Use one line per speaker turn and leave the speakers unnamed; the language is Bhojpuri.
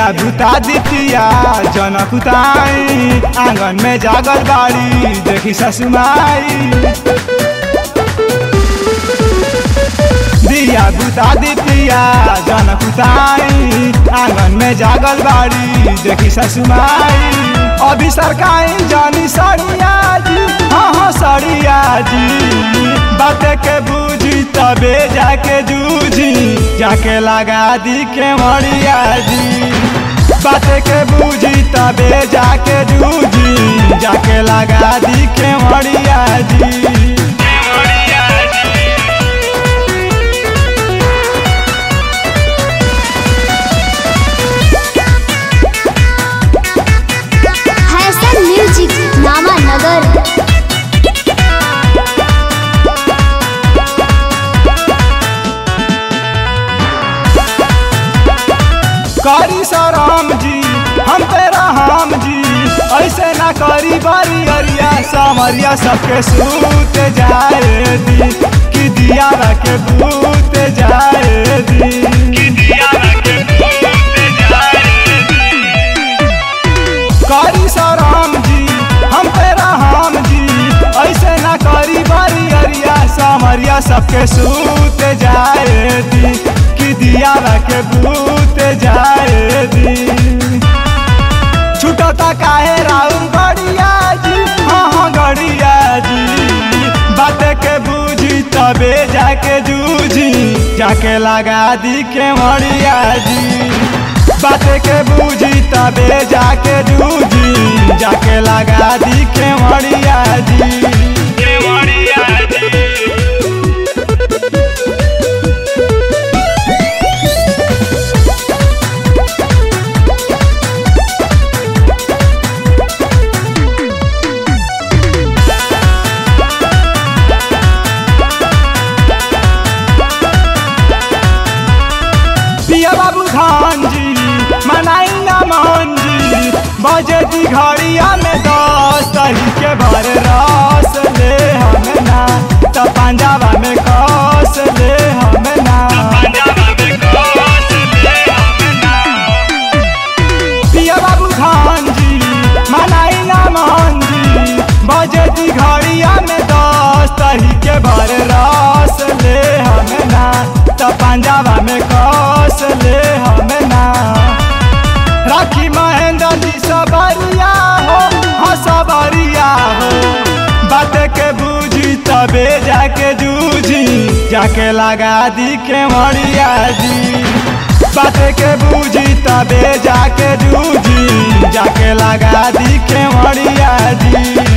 दिया बुता दितिया जनकुताई आंगन में जागल बाड़ी देखी ससुमाई दिया बुता दितिया जनकुताई आंगन में जागल बाड़ी देखी ससुमाई अभी सरकाई जानी सड़िया जी हाँ हाँ सड़िया जी बात के बूझी तबे जाके जूझी जाके लगा दी के मरिया जी बात के बूझी तबे जाके जूझी जाके लगा दी के मरिया जी
हैसन म्यूजिक नामा नगर
करी सराम जी हम तेरा हम जी ऐसे ना करी बारी अरिया समरिया सबके सूत जाए दी कि दिया के भूत जाए दी कि दिया के भूत जाए करी सराम जी हम तेरा हम जी ऐसे ना करी बारी अरिया समरिया सबके सूत जाए दी कि दिया के भूत जाए दी छुटता काहे राउर गड़िया जी हाँ हाँ गड़िया जी बात के बूझी तबे जाके जूझी जाके लगा दी के मरिया जी बात के बूझी तबे जाके जूझी जाके लगा दी के मरिया जी के मरिया जी पिया बाबू खान जी मनाई ना मोहन जी बजे दी घड़िया में दस तही के भर रस ले हम ना त पंजाबा में कस ले हम ना पिया बाबू खान जी मनाई ना मोहन जी बजे दी घड़िया में दस तही के भर रस ले हम ना त पंजाबा में कस ले हम ना राखी महेंद्र जी सबरिया हो हाँ सबरिया हो बात के बूझी तबे जाके जूझी जाके लगा दी के मरिया जी बात के बूझी तबे जाके जूझी जाके लगा दी के मरिया जी